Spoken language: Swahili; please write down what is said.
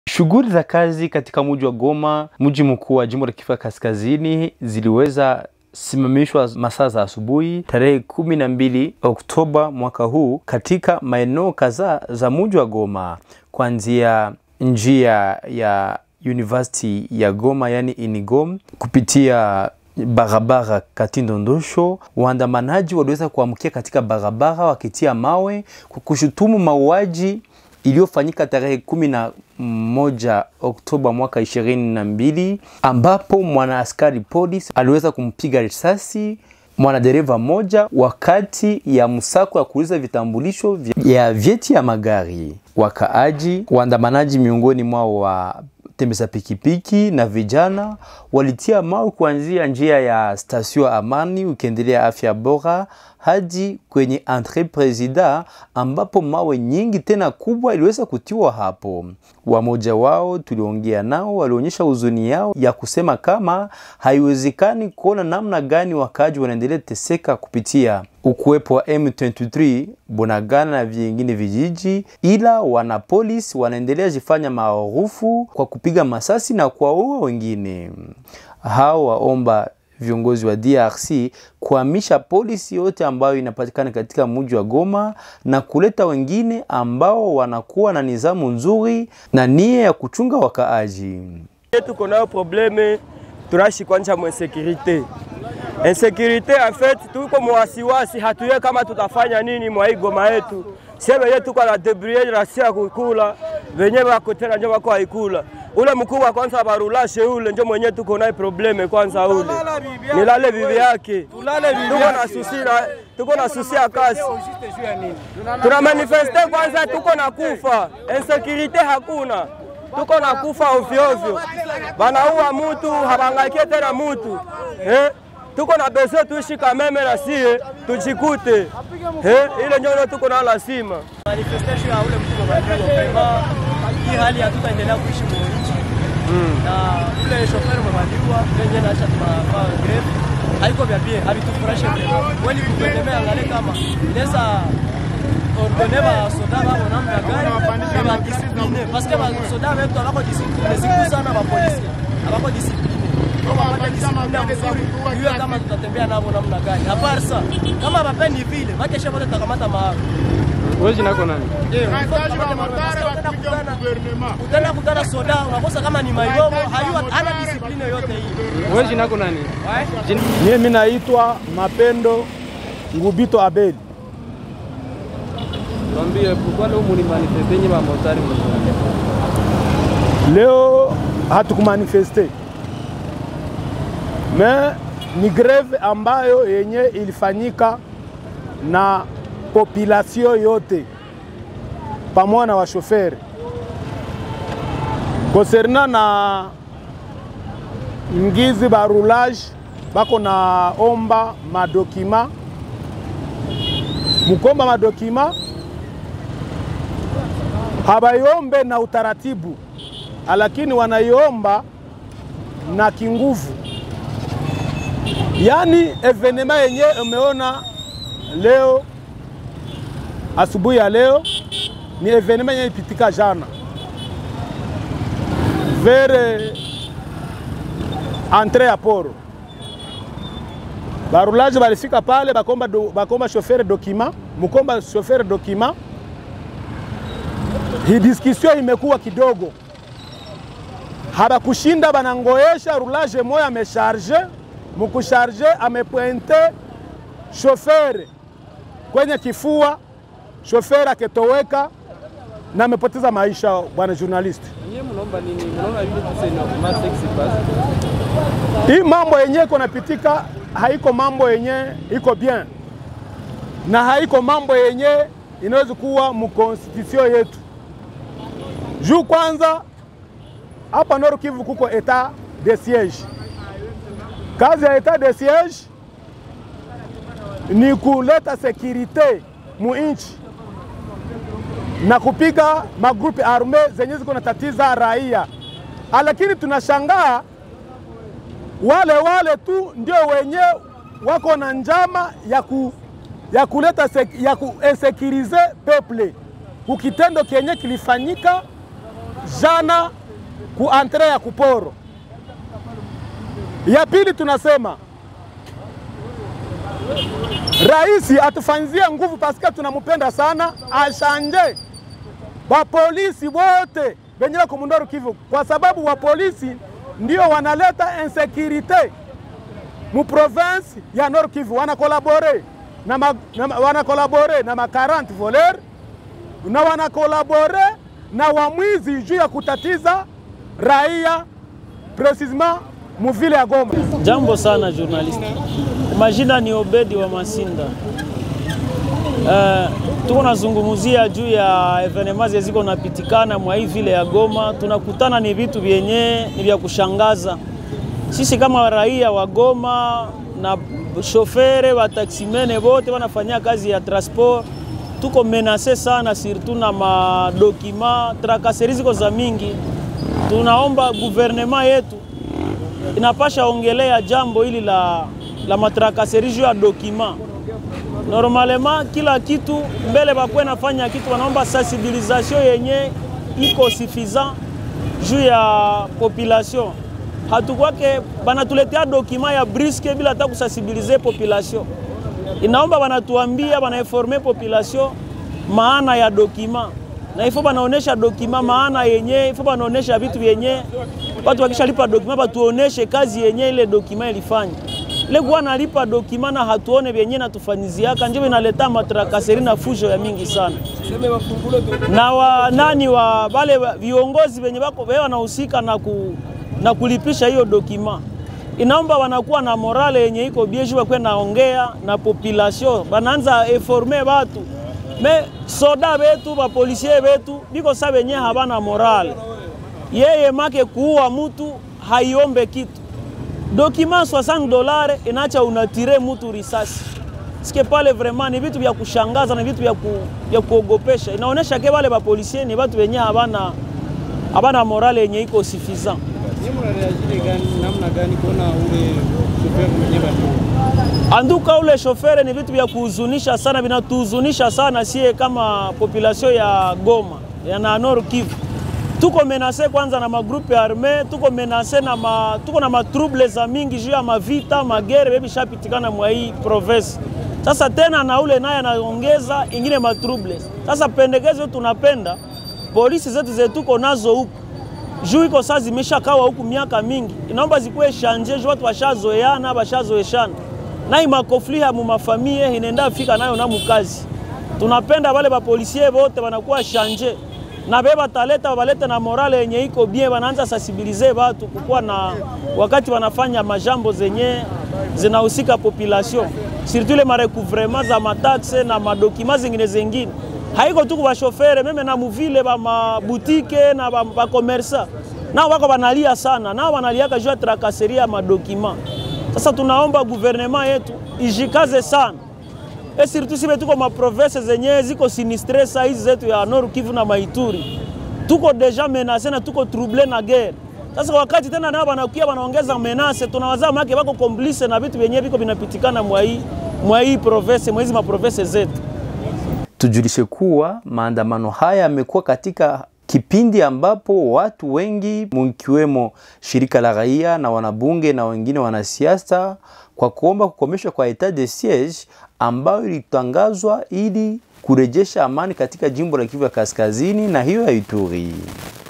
Shughuli za kazi katika mji wa Goma, mji mkuu wa jimbo la Kivu Kaskazini, ziliweza simamishwa masaa za asubuhi tarehe kumi na mbili Oktoba mwaka huu katika maeneo kadhaa za mji wa Goma, kuanzia njia ya University ya Goma yani Inigom kupitia barabara Katindo Ndosho, waandamanaji waliweza kuamkia katika barabara wakitia mawe kwa kushutumu mauaji iliyofanyika tarehe kumi na moja Oktoba mwaka ishirini na mbili ambapo mwanaaskari polisi aliweza kumpiga risasi mwanadereva mmoja wakati ya msako ya kuuliza vitambulisho vya vyeti ya magari. Wakaaji waandamanaji, miongoni mwao wa tembeza pikipiki na vijana walitia mawe kuanzia njia ya stasio Amani ukiendelea afya bora hadi kwenye entre presida ambapo mawe nyingi tena kubwa iliweza kutiwa hapo. Wamoja wao tuliongea nao walionyesha huzuni yao ya kusema kama haiwezekani kuona namna gani wakaaji wanaendelea teseka kupitia ukuwepo wa M23 Bunagana na vingine vijiji, ila wana polisi wanaendelea jifanya maarufu kwa kupiga masasi na kuwaua wengine. Hao waomba viongozi wa DRC kuhamisha polisi yote ambayo inapatikana katika mji wa Goma na kuleta wengine ambao wanakuwa na nizamu nzuri na nia ya kuchunga wakaaji. Tuko nayo probleme turashi kwanja mu insécurité insécurité en fait, tuko mwasiwasi, hatuye kama tutafanya nini mwa hii Goma yetu. Sie wenye tuko na debrouiller rasia ya kukula, wenye wako tena njo wako haikula ule mkuu wa kwanza barulashe ule njo mwenye tuko naye probleme kwanza, ule nilale bibi yake, tuko na susi na tuko na susi ya kasi, tuna manifeste kwanza, tuko na kufa insécurité hakuna tuko na kufa ovyo ovyo, banaua mutu habangaikie tena mutu eh? tuko na besoin tuishi kameme na sie tujikute eh? ile nyono tuko na lazima manifestation ya ule mtu mabadiliko hii hali hatutaendelea kuishi mu nchi na ule shofer mabadiwa venye naacha tunafaa greve haiko vya bie havitufurahishe kweli. Kupendelea angalie kama inaweza ordone ba soda babo namna gani ba discipline parce que ba soda wetu abako discipline siku sana ba polisi abako discipline iwe kama tutatembea navo namna gani. Aparsa kama bapendi vile makesha wote takamata maa Wewe jina lako nani? Utaenda kutana soda unakosa kama ni mayomo hayu hana discipline yote hii. Wewe jina lako nani? Mimi naitwa Mapendo Ngubito Abeli. Tuambie pourquoi leo muni manifeste nye ba motari Leo hatukumanifeste me ni greve ambayo yenye ilifanyika na population yote pamoja na washoferi konserna na ngizi barulage bako na omba madokima mukomba madokima habaiombe na utaratibu, lakini wanaiomba na kinguvu. Yaani evenema yenye umeona leo asubuhi ya leo ni evenema yenye ipitika jana vere entre ya poro barulaje balifika pale bakomba, do, bakomba shofere dokima mukomba shofere dokima hii discussion imekuwa kidogo, habakushinda banangoesha rulaje moya amesharge mukusharge amepointe shofere kwenye kifua, shofere aketoweka na amepoteza maisha. Bwana journalist, hii mambo yenye iko napitika haiko mambo yenye iko bien na haiko mambo yenye inaweza kuwa mukonstitusio yetu juu kwanza hapa Nord Kivu kuko etat de siege. Kazi ya etat de siege ni kuleta sekirite mu inchi na kupiga magrupi arme zenye ziko natatiza raia, lakini tunashangaa wale wale tu ndio wenye wako na njama ya, ku, ya kuleta sek, ya kuinsekirize peple kukitendo kenye kilifanyika jana ku antre ya kuporo. Ya pili tunasema rais atufanyizie nguvu paske tunamupenda sana, ashanje wapolisi wote benye bako mundoru Kivu, kwa sababu wapolisi ndio wanaleta insekirite mu province ya Nord Kivu, wanakolabore na, ma, na, ma- wanakolabore na ma 40 voleur na wanakolabore na wamwizi juu ya kutatiza raia precisement muvile ya Goma. Jambo sana journalist. Majina ni Obedi wa Masinda. Uh, tuko nazungumuzia juu ya evenema ziko napitikana mwa hii vile ya Goma. Tunakutana ni vitu vyenye ni vya kushangaza. Sisi kama raia wa Goma na shofere wa taksimene wote wanafanyia kazi ya transport, tuko menase sana, surtout na madokima trakaseri ziko za mingi. Tunaomba guvernema yetu inapasha ongelea jambo hili la, la matrakaseri juu ya dokima. Normalema kila kitu mbele bakwe nafanya kitu, wanaomba sensibilisation yenye iko suffisant juu ya population. Hatukwake banatuletea dokima ya briske bila hata kusensibilize population. Inaomba banatuambia banainforme population maana ya dokima na ifo banaonesha dokima maana yenye, ifo banaonesha vitu vyenye watu wakishalipa dokima batuoneshe kazi yenye ile dokima ilifanya. Ile kuwa nalipa dokima na hatuone vyenye natufanyiziaka njo inaleta matrakaseri na fujo ya mingi sana na wa, nani wa wale wa- viongozi wenye bako wewe wanahusika na, ku, na kulipisha hiyo dokima inaomba wanakuwa na morale yenye iko bieju bakwe naongea na population banaanza eforme batu me soda betu bapolisie betu biko sa benye habana morale yeye make kuua mutu haiombe kitu dokima 60 dolare inacha unatire mutu risasi sike pale vraiment ni vitu vya kushangaza na vitu vya, ku, vya kuogopesha. Inaonyesha ke wale bapolisie ni watu wenye habana habana morale yenye iko suffisant. Nyinyi mnareagire gani namna gani kuona ule shoferi mwenyewe bado? Anduka ule shofere ni vitu vya kuhuzunisha sana, vinatuhuzunisha sana sie kama population ya Goma ya na Nord Kivu. Tuko menase kwanza na magrupe arme, tuko menase na ma, tuko na matrouble za mingi juu ya mavita magere bebi shapitikana mwa hii province. Sasa tena na ule naye anaongeza ingine matrouble. Sasa pendekezo tunapenda polisi zetu zetu tuko nazo huku juu iko saa zimeshakawa huku miaka mingi, inaomba zikuwe shanje juu watu washazoeana washazoeshana nai makofli ya mumafamie inaenda fika nayo na mukazi. Tunapenda wale bapolisie wote wanakuwa shanje na be bataleta balete na morale yenye iko bien, wanaanza sensibilize watu kukuwa na wakati wanafanya majambo zenye zinahusika population, surtout ile marecouvrement za mataxe na madokima zingine zingine haiko tu kwa shofere meme na muvile ba mabutike na ba, ba komersa nao wako wanalia sana, nao wanaliaka juu ya trakaseri ya madokima. Sasa tunaomba guvernema yetu ijikaze sana e surtout sibe tuko maprovince zenye ziko sinistre saa hizi zetu ya Nord Kivu na Maituri, tuko deja menase na tuko trouble na guerre. Sasa wakati tena nao wanakuya wanaongeza menase, tunawazaa make wako komplice na vitu vyenyewe viko vinapitikana mwa hii mwa hii province mwa hizi maprovince zetu. Tujulishe kuwa maandamano haya yamekuwa katika kipindi ambapo watu wengi mkiwemo shirika la raia na wanabunge na wengine wanasiasa kwa kuomba kukomeshwa kwa etat de siege ambayo ilitangazwa ili kurejesha amani katika jimbo la Kivu ya Kaskazini na hiyo ya Ituri.